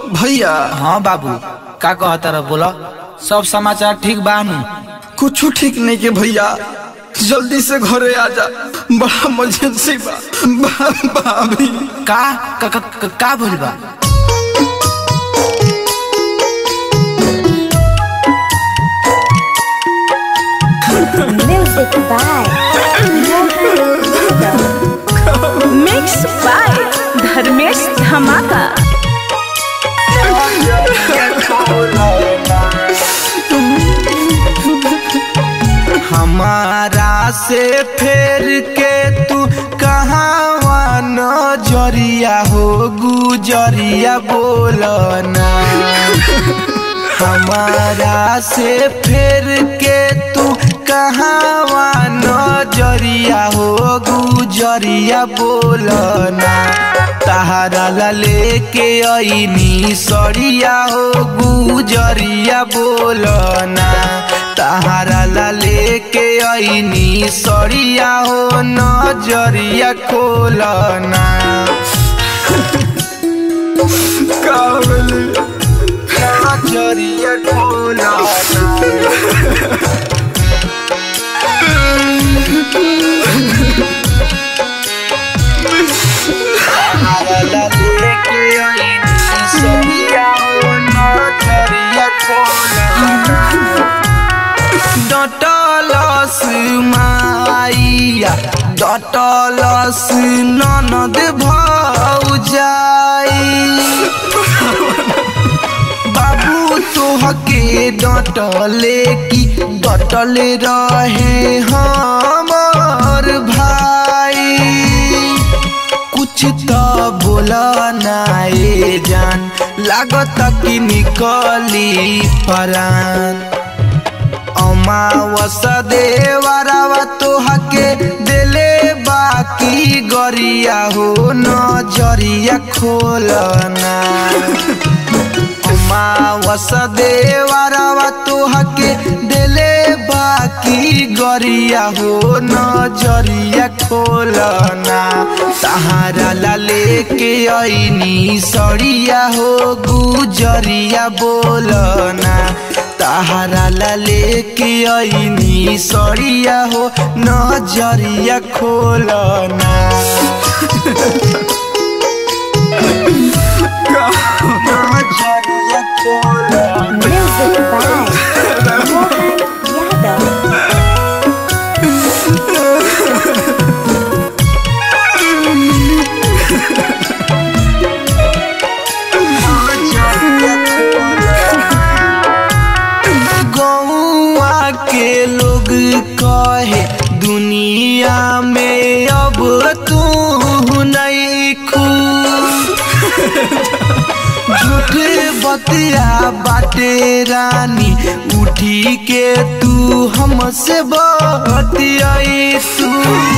भैया हाँ बाबू का कहता रह बोला सब समाचार ठीक बा नु कुछ ठीक नहीं के भैया जल्दी से घरे आ जा बड़ा इमरजेंसी बा बा- भाभी का का का, का, का भइल बा Music by mix by Dharmesh Dhamaka हमारा से फेर के तू कहाँ नजरिया हो गुजरिया बोलना हमारा से फेर के तू कहाँ नजरिया हो गुजरिया बोलना तहारा ला लेके अइनी सरिया हो गुजरिया बोलना तहारा ला लेके अइनी सरिया हो नजरिया खोलना का बोली नजरिया खोलना तहारा ला लेके अइनी सरिया हो नजरिया खोलना डटलस माइया डटलस ननद भौजाई बाबू तोहके डटले की डटले रहे हमर भाई कुछ तो बोला नाए जान लागत कि निकली परान अमावस देवरावा तोहके देले बाकी गरिया हो नजरिया खोलना अमावस देवरावा तोहके देले बाकी गरिया हो नजरिया खोलना सहारा ला लेके अइनी सड़िया हो गुजरिया बोलना तहारा ला लेके अइनी सड़िया हो नजरिया खोलना नजरिया खोलना Music by Mohan Yadav. गौआ के लोग कहे दुनिया में अब तू नहीं खू झूठ बतिया बाटे रानी उठी के तू हमसे बतियाई तू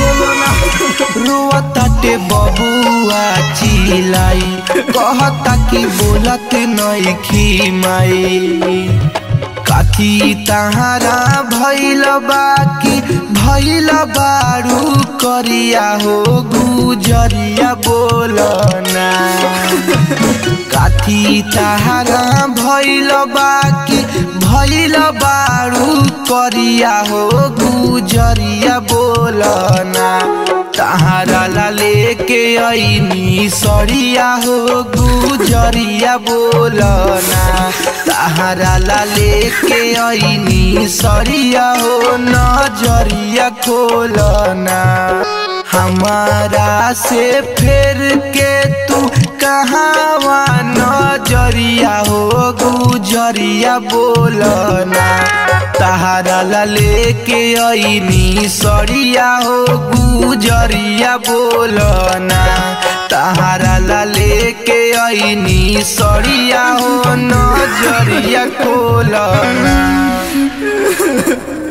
रोताटे बबुआ चिलाई कहता कि बोलत नहीं खी माई काथी तहारा भैल बाकी भैल बारू करिया हो गुजरिया बोलना काथी तहारा भैल बाकी भैल बारू करिया हो गुजरिया बोलना तहारा ला लेके अइनी सरिया हो गुजरिया बोलना तहारा ला लेके अइनी सरिया हो नजरिया खोलना हमारा से फेर के तू कहाँ नजरिया हो गुजरिया बोलना तहारा ला लेके अइनी सरिया हो गुजरिया बोलना तहारा ला लेके अइनी सरिया हो नजरिया खोलना